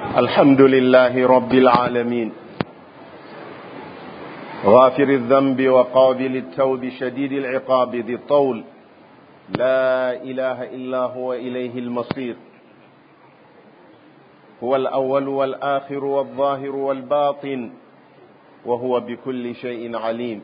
الحمد لله رب العالمين غافر الذنب وقابل التوب شديد العقاب ذي الطول لا إله إلا هو إليه المصير هو الأول والآخر والظاهر والباطن وهو بكل شيء عليم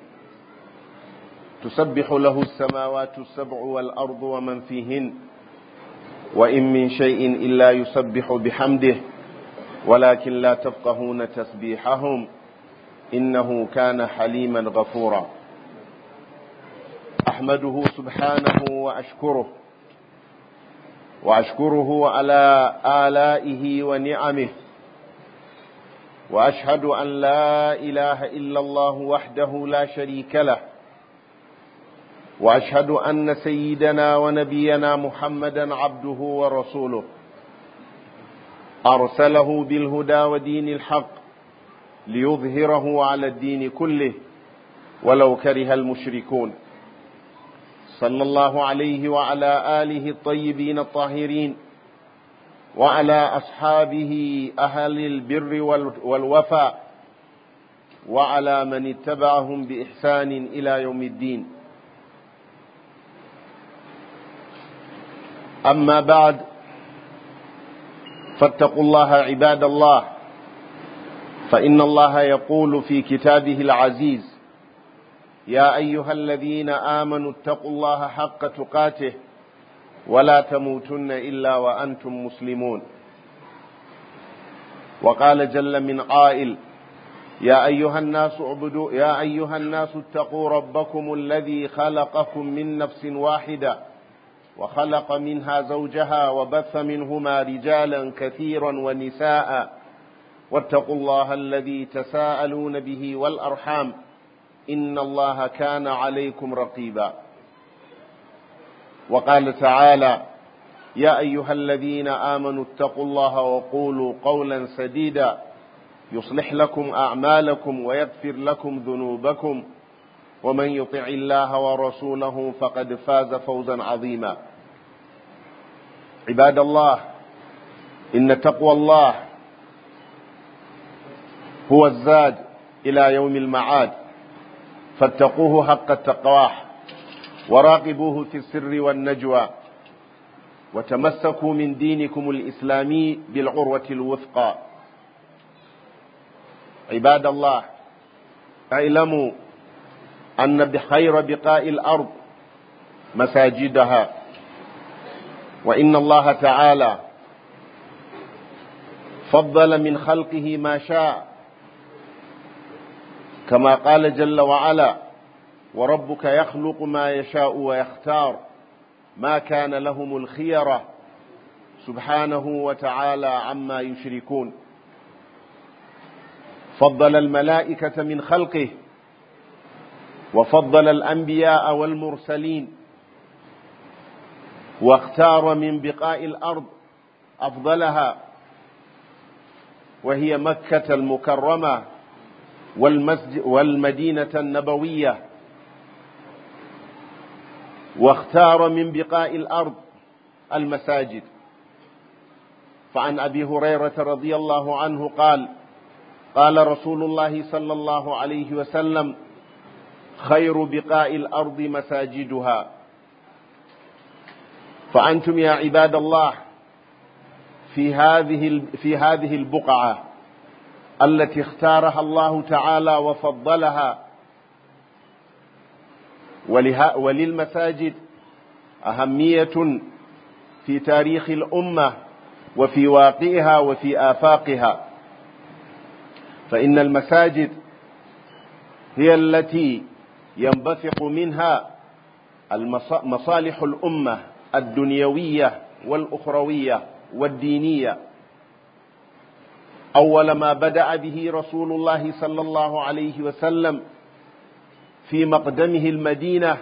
تسبح له السماوات السبع والأرض ومن فيهن وإن من شيء إلا يسبح بحمده ولكن لا تفقهون تسبيحهم إنه كان حليما غفورا أحمده سبحانه وأشكره وأشكره على آلائه ونعمه وأشهد أن لا إله إلا الله وحده لا شريك له وأشهد أن سيدنا ونبينا محمدا عبده ورسوله أرسله بالهدى ودين الحق ليظهره على الدين كله ولو كره المشركون صلى الله عليه وعلى آله الطيبين الطاهرين وعلى أصحابه أهل البر والوفاء وعلى من اتبعهم بإحسان إلى يوم الدين أما بعد فاتقوا الله عباد الله فإن الله يقول في كتابه العزيز يا أيها الذين آمنوا اتقوا الله حق تقاته ولا تموتن إلا وأنتم مسلمون وقال جل من قائل يا أيها الناس اعبدوا يا أيها الناس اتقوا ربكم الذي خلقكم من نفس واحدة وخلق منها زوجها وبث منهما رجالا كثيرا ونساء واتقوا الله الذي تساءلون به والأرحام إن الله كان عليكم رقيبا وقال تعالى يا أيها الذين آمنوا اتقوا الله وقولوا قولا سديدا يصلح لكم أعمالكم ويغفر لكم ذنوبكم ومن يطع الله ورسوله فقد فاز فوزا عظيما عباد الله إن تقوى الله هو الزاد إلى يوم المعاد فاتقوه حق التقواه وراقبوه في السر والنجوى وتمسكوا من دينكم الإسلامي بالعروة الوثقى عباد الله اعلموا أن بخير بقاء الأرض مساجدها وإن الله تعالى فضل من خلقه ما شاء كما قال جل وعلا وربك يخلق ما يشاء ويختار ما كان لهم الخيرة سبحانه وتعالى عما يشركون فضل الملائكة من خلقه وفضل الأنبياء والمرسلين واختار من بقاء الأرض أفضلها وهي مكة المكرمة والمسجد والمدينة النبوية واختار من بقاء الأرض المساجد فعن أبي هريرة رضي الله عنه قال قال رسول الله صلى الله عليه وسلم خير بقاء الأرض مساجدها فأنتم يا عباد الله في هذه في هذه البقعة التي اختارها الله تعالى وفضلها وللمساجد أهمية في تاريخ الأمة وفي واقعها وفي آفاقها فإن المساجد هي التي ينبثق منها مصالح الأمة الدنيوية والأخروية والدينية أول ما بدأ به رسول الله صلى الله عليه وسلم في مقدمه المدينة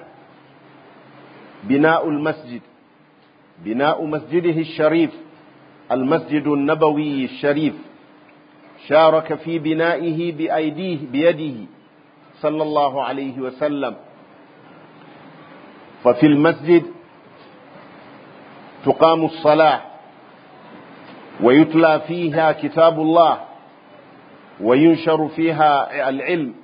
بناء المسجد بناء مسجده الشريف المسجد النبوي الشريف شارك في بنائه بأيديه بيده صلى الله عليه وسلم ففي المسجد تقام الصلاة ويتلى فيها كتاب الله وينشر فيها العلم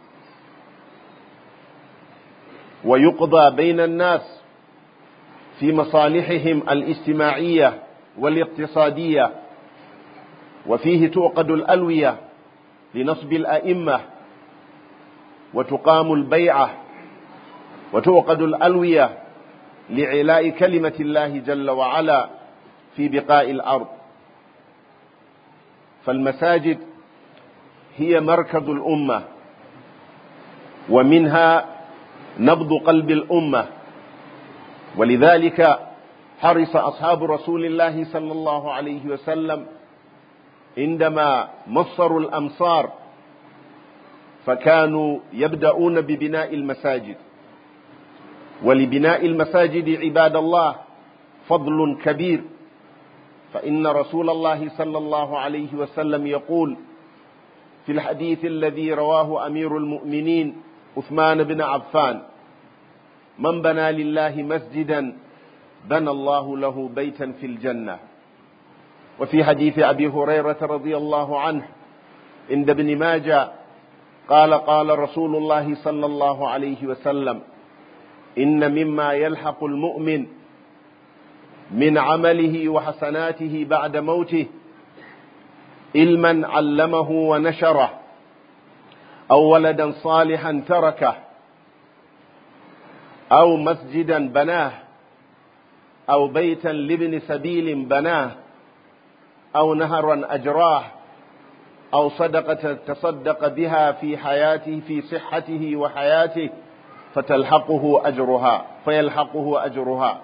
ويقضى بين الناس في مصالحهم الاجتماعية والاقتصادية وفيه توقد الألوية لنصب الأئمة وتقام البيعة وتوقد الألوية لعلاء كلمة الله جل وعلا في بقاء الأرض فالمساجد هي مركز الأمة ومنها نبض قلب الأمة ولذلك حرص أصحاب رسول الله صلى الله عليه وسلم عندما مصروا الأمصار فكانوا يبدأون ببناء المساجد ولبناء المساجد عباد الله فضل كبير فإن رسول الله صلى الله عليه وسلم يقول في الحديث الذي رواه أمير المؤمنين عثمان بن عفان من بنى لله مسجدا بنى الله له بيتا في الجنة وفي حديث أبي هريرة رضي الله عنه عند ابن ماجه قال قال رسول الله صلى الله عليه وسلم إن مما يلحق المؤمن من عمله وحسناته بعد موته علما علمه ونشره أو ولدا صالحا تركه أو مسجدا بناه أو بيتا لابن سبيل بناه أو نهرا أجراه أو صدقة تصدق بها في حياته في صحته وحياته فتلحقه أجرها فيلحقه أجرها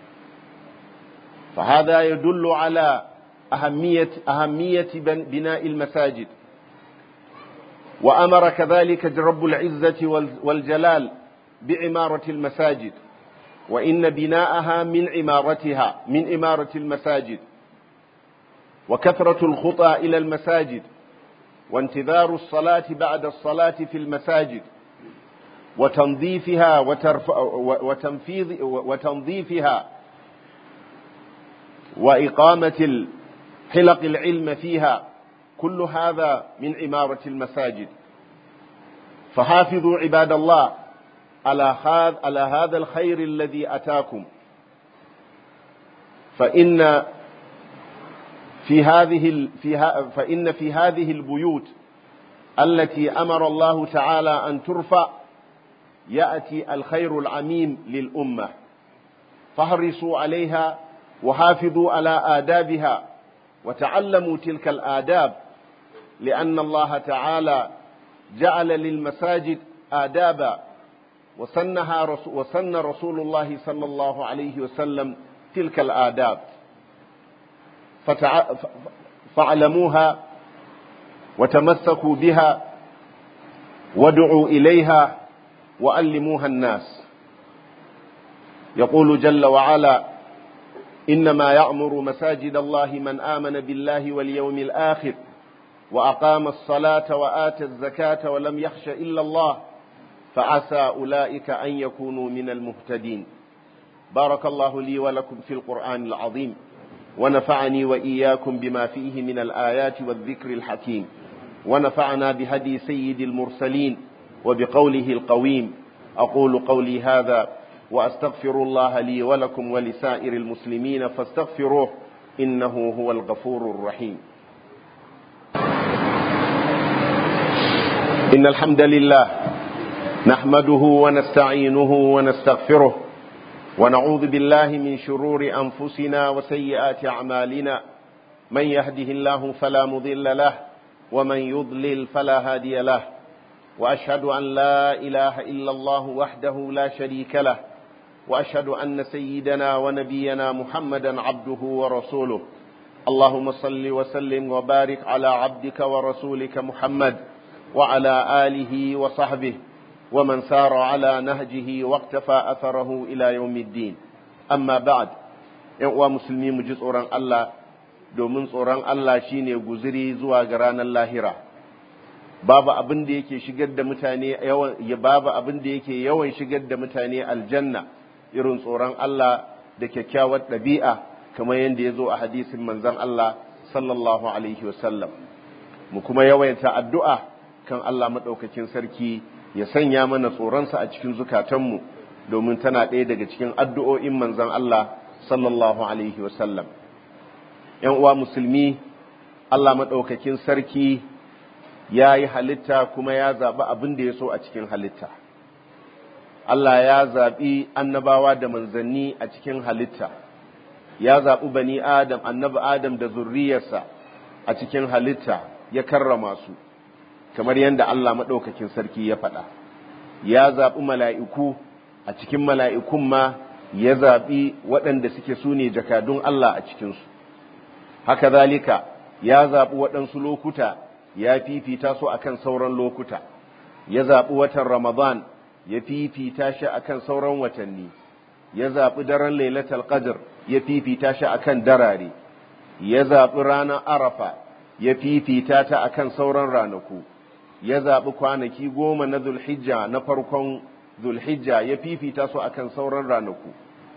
فهذا يدل على أهمية أهمية بناء المساجد وأمر كذلك رب العزة والجلال بعمارة المساجد وإن بناءها من عمارتها من عمارة المساجد وكثرة الخطى إلى المساجد وانتظار الصلاة بعد الصلاة في المساجد وتنظيفها وتنفيذ وتنظيفها وإقامة حلق العلم فيها كل هذا من عمارة المساجد فحافظوا عباد الله على على هذا الخير الذي أتاكم فإن في هذه في فإن في هذه البيوت التي أمر الله تعالى أن ترفع يأتي الخير العميم للأمة فاحرصوا عليها وحافظوا على آدابها وتعلموا تلك الآداب لأن الله تعالى جعل للمساجد آدابا وسنها رسول وسن رسول الله صلى الله عليه وسلم تلك الآداب فتع... فاعلموها وتمسكوا بها وادعوا إليها وألموها الناس يقول جل وعلا إنما يعمر مساجد الله من آمن بالله واليوم الآخر وأقام الصلاة وآتى الزكاة ولم يخش إلا الله فعسى أولئك أن يكونوا من المهتدين بارك الله لي ولكم في القرآن العظيم ونفعني وإياكم بما فيه من الآيات والذكر الحكيم ونفعنا بهدي سيد المرسلين وبقوله القويم أقول قولي هذا وأستغفر الله لي ولكم ولسائر المسلمين فاستغفروه إنه هو الغفور الرحيم إن الحمد لله نحمده ونستعينه ونستغفره ونعوذ بالله من شرور أنفسنا وسيئات أعمالنا من يهده الله فلا مضل له ومن يضلل فلا هادي له وأشهد أن لا إله إلا الله وحده لا شريك له وأشهد أن سيدنا ونبينا محمدا عبده ورسوله اللهم صل وسلم وبارك على عبدك ورسولك محمد وعلى آله وصحبه ومن سار على نهجه واقتفى أثره إلى يوم الدين أما بعد ‘yan musulmi mu ji tsoron Allah domin tsoron Allah shine guziri zuwa ga ranar lahira babu abin da yake shigar da mutane yawan babu abin da yake yawan shigar da mutane aljanna irin tsoron Allah da kyakkyawar ɗabi'a kamar yadda ya zo a hadisin manzon Allah sallallahu alaihi wasallam mu kuma yawaita addu'a kan Allah maɗaukakin sarki ya sanya mana tsoronsa a cikin zukatanmu domin tana ɗaya daga cikin addu'o'in manzan Allah sallallahu alaihi wasallam ‘yan uwa musulmi Allah maɗaukakin sarki ya yi halitta kuma ya zaɓi abin da ya so a cikin halitta Allah ya zaɓi annabawa da manzanni a cikin halitta ya zaɓi bani Adam, annabi Adam da zurriyarsa a cikin halitta ya karrama su, kamar yadda Allah maɗaukakin sarki ya faɗa. Ya zaɓi mala'iku a cikin mala'ikun ma ya zaɓi waɗanda suke su ne jakadun Allah a cikinsu. Haka zalika ya zaɓi waɗansu lokuta ya fifita su akan sauran lokuta, ya zaɓi watan Ramadan ya fifita shi akan sauran watanni. ya zaɓi daren lailatul qadr ya fifita shi akan darare ya zaɓi ranar arafa ya fifita ta akan sauran ranaku ya zaɓi kwanaki goma na zulhijja na farkon zulhijja ya fifita su akan sauran ranaku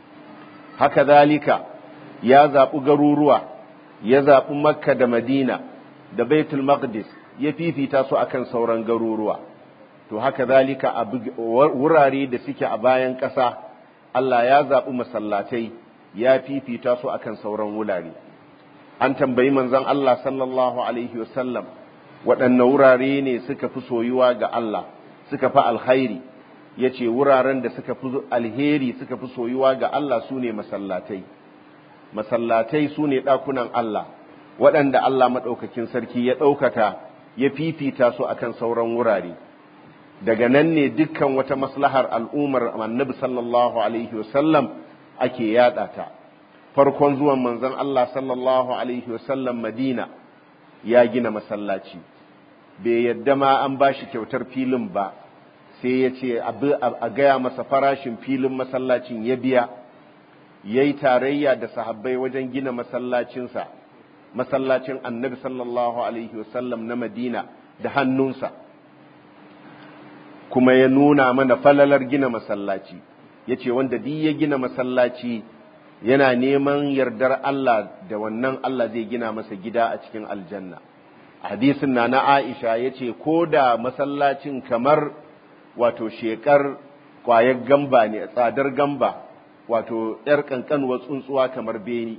haka zalika ya zaɓi garuruwa ya zaɓi makka da madina da baitul maqdis ya fifita su akan sauran garuruwa to haka zalika a wurare da suke a bayan ƙasa Allah ya zaɓi masallatai ya fifita su akan sauran wurare. An tambayi manzon Allah sallallahu Alaihi wasallam waɗanne wurare ne suka fi soyuwa ga Allah, suka fi alkhairi, ya ce wuraren da suka fi alheri suka fi soyuwa ga Allah su ne masallatai. Masallatai su ne ɗakunan Allah, waɗanda Allah maɗaukakin sarki ya ɗaukaka ya fifita su akan sauran wurare. daga nan ne dukkan wata maslahar al'ummar annabi sallallahu alaihi wasallam ake yada ta farkon zuwan manzon Allah sallallahu alaihi wasallam Madina ya gina masallaci bai yadda ma an bashi kyautar filin ba sai ya ce a gaya masa farashin filin masallacin ya biya ya yi tarayya da sahabbai wajen gina masallacinsa masallacin annabi sallallahu alaihi wasallam na Madina da hannunsa kuma ya nuna mana falalar gina masallaci ya ce wanda duk ya gina masallaci yana neman yardar Allah da wannan Allah zai gina masa gida a cikin aljanna hadisin na na Aisha ya ce ko da masallacin kamar wato shekar kwayar gamba ne tsadar gamba wato ‘yar ƙanƙanuwar tsuntsuwa kamar beni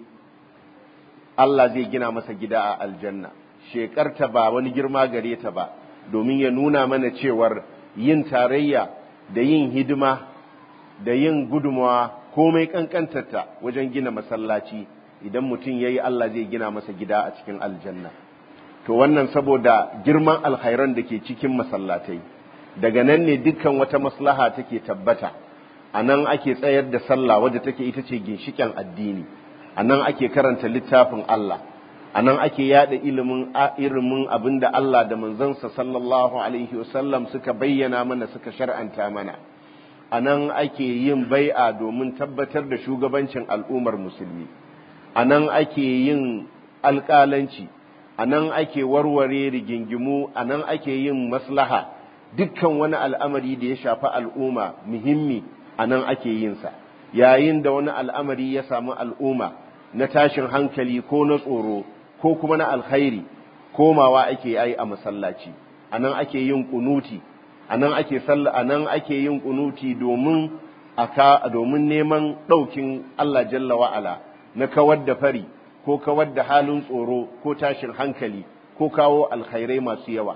Allah zai gina masa gida a aljanna shekarta ba wani girma gare ta ba domin ya nuna mana cewar yin tarayya da yin hidima da yin gudumawa komai kankantarta wajen gina masallaci idan mutum ya yi Allah zai gina masa gida a cikin aljanna to wannan saboda girman alkhairan da ke cikin masallatai daga nan ne dukkan wata maslaha take tabbata a nan ake tsayar da sallah wadda take ita ce ginshiken addini a nan ake karanta littafin Allah a nan ake yada ilimin ilimin abin da Allah da manzansa sallallahu alaihi wasallam suka bayyana mana suka shar'anta mana a nan ake yin bai'a domin tabbatar da shugabancin al'ummar musulmi a nan ake yin alƙalanci a nan ake warware rigingimu a nan ake yin maslaha dukkan wani al'amari da ya shafi al'umma muhimmi a nan ake yinsa yayin da wani al'amari ya samu al'umma na tashin hankali ko na tsoro ko kuma na alkhairi komawa ake yi a masallaci anan ake yin kunuti anan ake salla anan ake yin kunuti domin aka domin neman daukin Allah jalla wa ala na kawar da fari ko kawar da halin tsoro ko tashin hankali ko kawo alkhairai masu yawa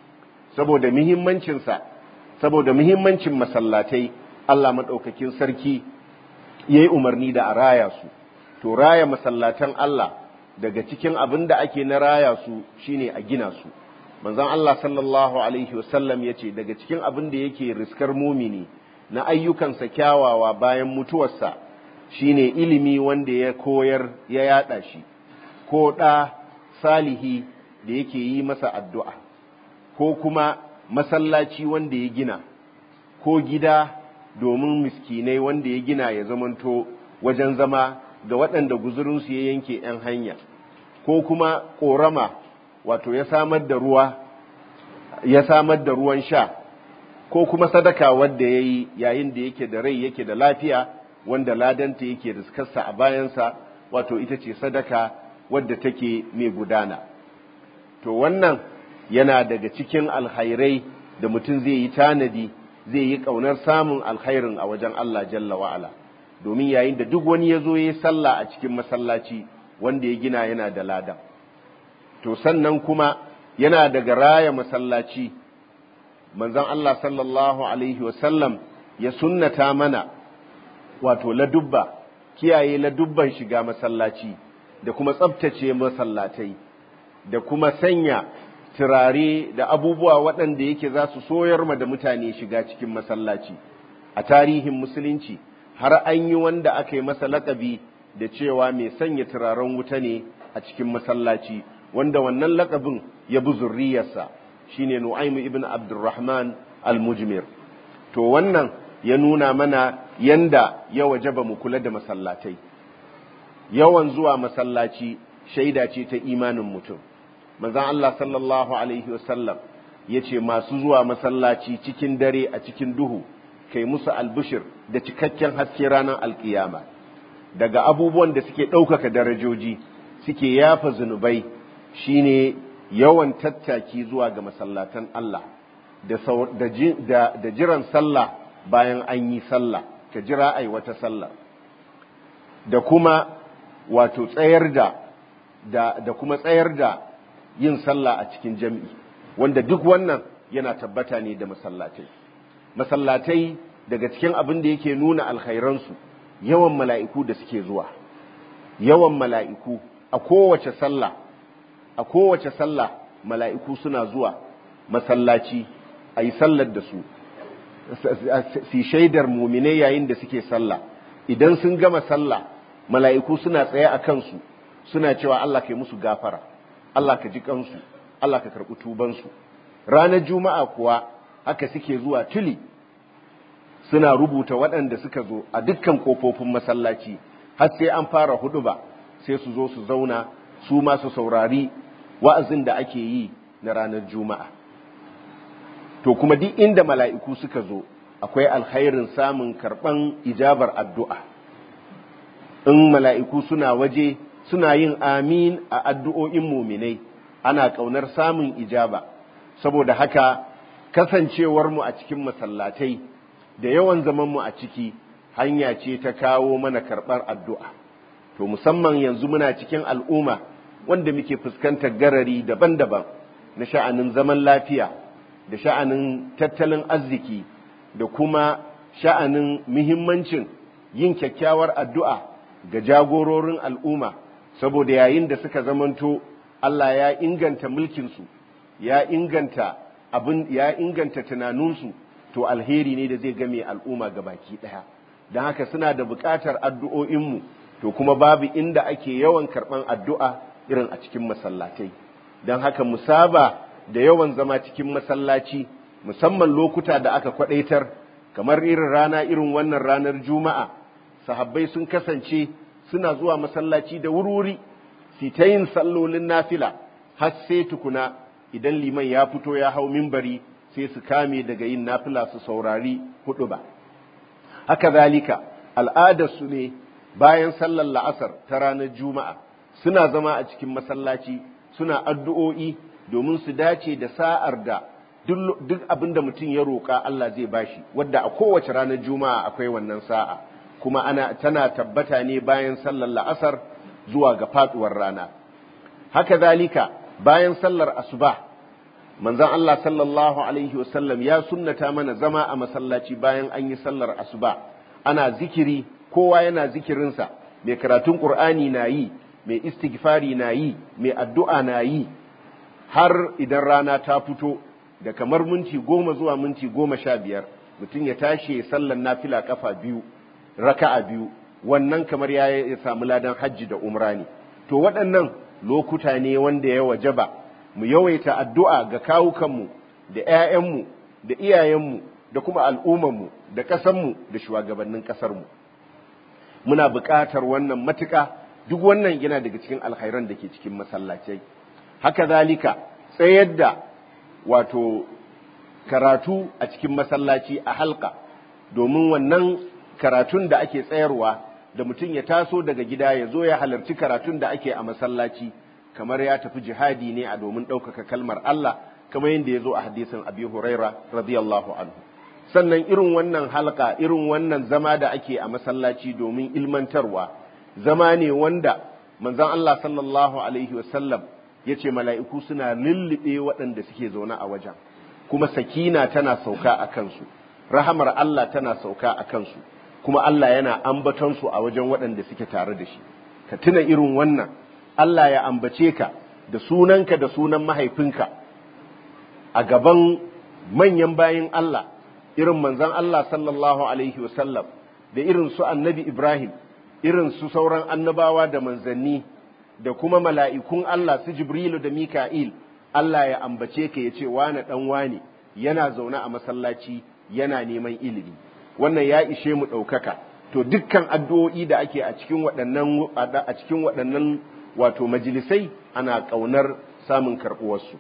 saboda muhimmancin sa saboda muhimmancin masallatai Allah madaukakin sarki yayi umarni da a raya su to raya masallatan Allah daga cikin abin da ake na raya su shine a gina su manzon Allah sallallahu alaihi wasallam yace daga cikin abin da yake riskar mumini na ayyukansa kyawawa bayan mutuwarsa shine ilimi wanda ya koyar ya yada shi ko da salihi da yake yi masa addu'a ko kuma masallaci wanda ya gina ko gida domin miskinai wanda ya gina ya zamanto wajen zama ga waɗanda guzurinsu ya yanke ‘yan hanya, ko kuma ƙorama wato ya samar da ruwa, ya samar da ruwan sha, ko kuma sadaka wadda ya yi yayin da yake da rai yake da lafiya, wanda ladanta yake riskarsa a bayansa, wato ita ce sadaka wadda take mai gudana to wannan yana daga cikin alkhairai da mutum zai yi tanadi zai yi ƙaunar samun alkhairin a wajen Allah jalla wa'ala domin yayin da duk wani ya zo ya yi sallah a cikin masallaci wanda ya gina yana da lada to sannan kuma yana daga raya masallaci manzon Allah sallallahu alaihi wasallam ya sunnata mana wato ladubba kiyaye ladubban shiga masallaci da kuma tsabtace masallatai da kuma sanya turare da abubuwa waɗanda yake za su soyar ma da mutane shiga cikin masallaci a tarihin musulunci har an yi wanda aka yi masa laƙabi da cewa mai sanya turaren wuta ne a cikin masallaci wanda wannan laƙabin ya bi zurriyarsa shine Nu'aymu ibn Abdurrahman al-Mujmir to wannan ya nuna mana yanda ya wajaba mu kula da masallatai yawan zuwa masallaci shaida ce ta imanin mutum manzon Allah sallallahu alaihi wasallam yace masu zuwa masallaci cikin dare a cikin duhu kai musu albushir da cikakken haske ranar alkiyama daga abubuwan da suke ɗaukaka darajoji suke yafa zunubai shine yawan tattaki zuwa ga masallatan Allah da jiran sallah bayan an yi sallah ka jira ai wata sallah da kuma wato tsayar da da kuma tsayar da yin sallah a cikin jam'i wanda duk wannan yana tabbata ne da masallatai masallatai daga cikin abin da yake nuna alkhairansu yawan mala'iku da suke zuwa yawan mala'iku a kowace sallah a kowace sallah mala'iku suna zuwa masallaci a yi sallar da su si shaidar mumine yayin da suke sallah idan sun gama sallah mala'iku suna tsaye a kansu suna cewa Allah ka yi musu gafara Allah ka ji kansu Allah ka karɓi tubansu ranar juma'a kuwa haka suke zuwa tuli suna rubuta waɗanda suka zo a dukkan ƙofofin masallaci har sai an fara hudu ba sai su zo su zauna su ma su saurari wa'azin da ake yi na ranar juma'a to kuma duk inda mala'iku suka zo akwai alkhairin samun karɓan ijabar addu'a in mala'iku suna waje suna yin amin a addu'o'in muminai ana ƙaunar samun ijaba saboda haka kasancewarmu a cikin masallatai da yawan zamanmu a ciki hanya ce ta kawo mana karɓar addu'a to musamman yanzu muna cikin al'umma wanda muke fuskantar garari daban-daban na sha'anin zaman lafiya da sha'anin tattalin arziki da kuma sha'anin muhimmancin yin kyakkyawar addu'a ga jagororin al'umma saboda yayin da suka zamanto Allah ya inganta mulkinsu ya inganta abin ya inganta tunaninsu to alheri ne da zai game al'umma ga baki ɗaya don haka suna da buƙatar addu'o'inmu to kuma babu inda ake yawan karɓan addu'a irin a cikin masallatai don haka musaba da yawan zama cikin masallaci musamman lokuta da aka kwadaitar kamar irin rana irin wannan ranar juma'a sahabbai sun kasance suna zuwa masallaci da wurwuri su ta yin sallolin nafila har sai tukuna idan liman ya fito ya hau mimbari sai su kame daga yin nafila su saurari hudu ba haka zalika al'adarsu ne bayan sallar la'asar ta ranar juma'a suna zama a cikin masallaci suna addu'o'i domin su dace da sa'ar da duk abin da mutum ya roƙa Allah zai bashi wadda a kowace ranar juma'a akwai wannan sa'a kuma ana tana tabbata ne bayan sallar la'asar zuwa ga faduwar rana haka zalika bayan sallar asuba manzon Allah sallallahu alaihi wasallam ya sunnata mana zama a masallaci bayan an yi sallar asuba ana zikiri kowa yana zikirinsa mai karatun qur'ani na yi mai istighfari na yi mai addu'a na yi har idan rana ta fito da kamar minti goma zuwa minti goma sha biyar mutum ya tashi ya sallan nafila kafa biyu raka'a biyu wannan kamar ya samu ladan hajji da umra ne to waɗannan lokuta ne wanda ya wajaba mu yawaita addu'a ga kawukanmu da ‘ya'yanmu da iyayenmu da kuma al'ummanmu da ƙasanmu da shugabannin ƙasarmu muna buƙatar wannan matuƙa duk wannan yana daga cikin alkhairan da ke cikin masallacai haka zalika tsayar da wato karatu a cikin masallaci a halka domin wannan karatun da ake tsayarwa da mutum ya taso daga gida ya zo ya halarci karatun da ake a masallaci kamar ya tafi jihadi ne a domin ɗaukaka kalmar Allah kamar yadda ya zo a hadisin Abi Huraira radiyallahu anhu sannan irin wannan halka irin wannan zama da ake a masallaci domin ilmantarwa zama ne wanda manzon Allah sallallahu alaihi wasallam ya ce mala'iku suna lullube waɗanda suke zaune a wajen kuma sakina tana sauka a kansu rahamar Allah tana sauka a kansu kuma Allah yana ambatonsu a wajen waɗanda suke tare da shi ka tuna irin wannan Allah ya ambace ka da sunanka da sunan mahaifinka a gaban manyan bayin Allah irin manzon Allah sallallahu alaihi wasallam da irin su annabi Ibrahim irin su sauran annabawa da manzanni da kuma mala'ikun Allah su Jibrilu da Mika'il Allah ya ambace ka ya ce wane ɗan wane yana zaune a masallaci yana neman ilimi wannan ya ishe mu ɗaukaka to dukkan addu'o'i da ake a cikin waɗannan a cikin waɗannan wato majalisai ana ƙaunar samun karɓuwarsu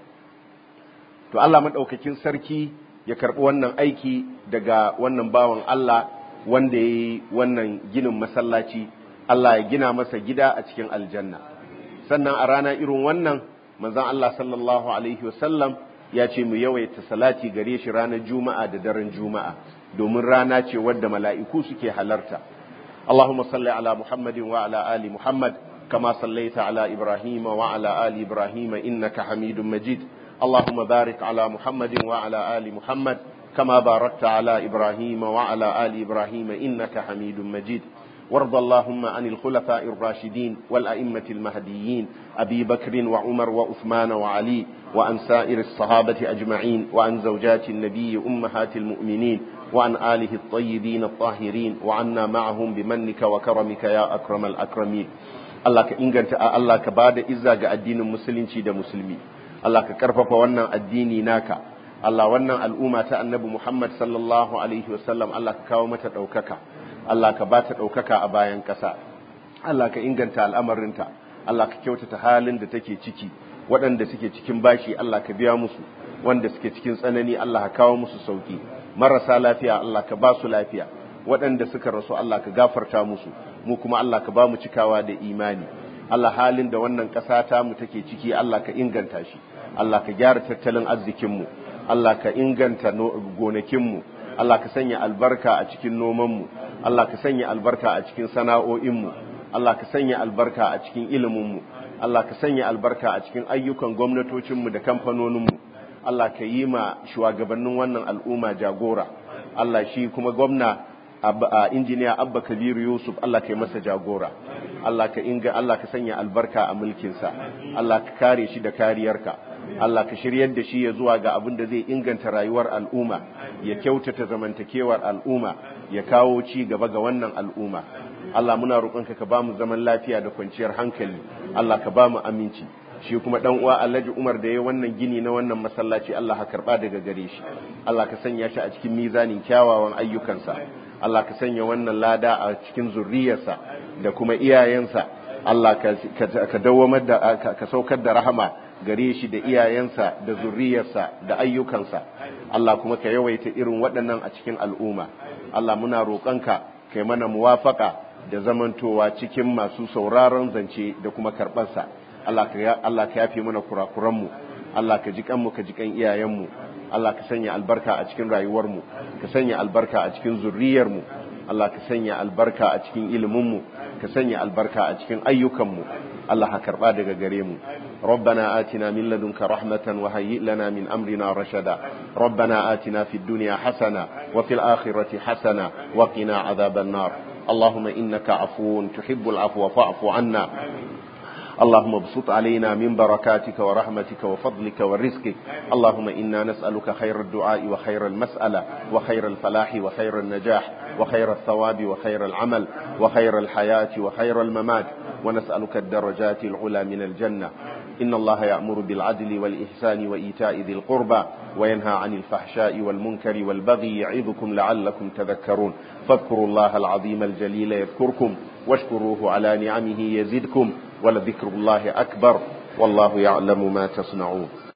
to Allah maɗaukakin sarki ya karɓi wannan aiki daga wannan bawan Allah wanda ya yi wannan ginin masallaci Allah ya gina masa gida a cikin aljanna sannan a rana irin wannan manzon Allah sallallahu alaihi wasallam ya ce mu yawaita salati gare shi ranar juma'a da daren juma'a domin rana ce wadda mala'iku suke halarta Allahumma salli ala Muhammadin wa ala ali Muhammad kama sallaita ala Ibrahim wa ala ali Ibrahim innaka Hamidum Majid اللهم بارك على محمد وعلى آل محمد كما باركت على إبراهيم وعلى آل إبراهيم إنك حميد مجيد وارض اللهم عن الخلفاء الراشدين والأئمة المهديين أبي بكر وعمر وعثمان وعلي وعن سائر الصحابة أجمعين وعن زوجات النبي أمهات المؤمنين وعن آله الطيبين الطاهرين وعنا معهم بمنك وكرمك يا أكرم الأكرمين الله كإنجنت الله كباد إزاق الدين المسلمين شيد مسلمين Allah ka karfafa wannan addini naka Allah wannan al'umma ta annabi Muhammad sallallahu alaihi wasallam Allah ka kawo mata ɗaukaka Allah ka ba ta ɗaukaka a bayan ƙasa Allah ka inganta al'amarinta Allah ka kyautata halin da take ciki waɗanda suke cikin bashi Allah ka biya musu wanda suke cikin tsanani Allah ka kawo musu sauki marasa lafiya Allah ka ba su lafiya waɗanda suka rasu Allah ka gafarta musu mu kuma Allah ka ba mu cikawa da imani Allah halin da wannan ƙasa ta mu take ciki Allah ka inganta shi Allah ka gyara tattalin arzikinmu Allah ka inganta gonakinmu Allah ka sanya albarka a cikin nomanmu Allah ka sanya albarka a cikin sana'o'inmu Allah ka sanya albarka a cikin iliminmu Allah ka sanya albarka a cikin ayyukan gwamnatocinmu da kamfanoninmu Allah ka yi ma shugabannin wannan al'umma jagora Allah shi kuma gwamna injiniya Abba Kabiru Yusuf Allah ka yi masa jagora Allah ka inga Allah ka sanya albarka a mulkinsa Allah ka kare shi da kariyarka Allah ka shiryar da shi ya zuwa ga abin da zai inganta rayuwar al'umma ya kyautata zamantakewar al'umma ya kawo ci gaba ga wannan al'umma Allah muna roƙonka ka bamu zaman lafiya da kwanciyar hankali Allah ka bamu aminci shi kuma dan uwa Alhaji Umar da ya wannan gini na wannan masallaci Allah ka karba daga gare shi Allah ka sanya shi a cikin mizanin kyawawan ayyukansa Allah ka sanya wannan lada a cikin zurriyarsa da kuma iyayensa Allah ka dawamar da ka saukar da rahama gare shi da iyayensa da zurriyarsa da ayyukansa Allah kuma ka yawaita irin waɗannan a cikin al'umma Allah muna roƙonka kai mana muwafaka da zamantowa cikin masu sauraron zance da kuma karɓarsa Allah ka yafe mana kurakuranmu Allah ka ji kanmu ka ji kan iyayenmu Allah ka sanya albarka a cikin rayuwarmu ka sanya albarka a cikin zurriyarmu Allah ka sanya albarka a cikin iliminmu ka sanya albarka a cikin ayyukanmu Allah ka karba daga gare mu ربنا آتنا من لدنك رحمة وهيئ لنا من أمرنا رشدا ربنا آتنا في الدنيا حسنة وفي الآخرة حسنة وقنا عذاب النار اللهم إنك عفو تحب العفو فاعف عنا اللهم ابسط علينا من بركاتك ورحمتك وفضلك ورزقك اللهم إنا نسألك خير الدعاء وخير المسألة وخير الفلاح وخير النجاح وخير الثواب وخير العمل وخير الحياة وخير الممات ونسألك الدرجات العلى من الجنة إن الله يأمر بالعدل والإحسان وإيتاء ذي القربى وينهى عن الفحشاء والمنكر والبغي يعظكم لعلكم تذكرون فاذكروا الله العظيم الجليل يذكركم واشكروه على نعمه يزدكم ولذكر الله أكبر والله يعلم ما تصنعون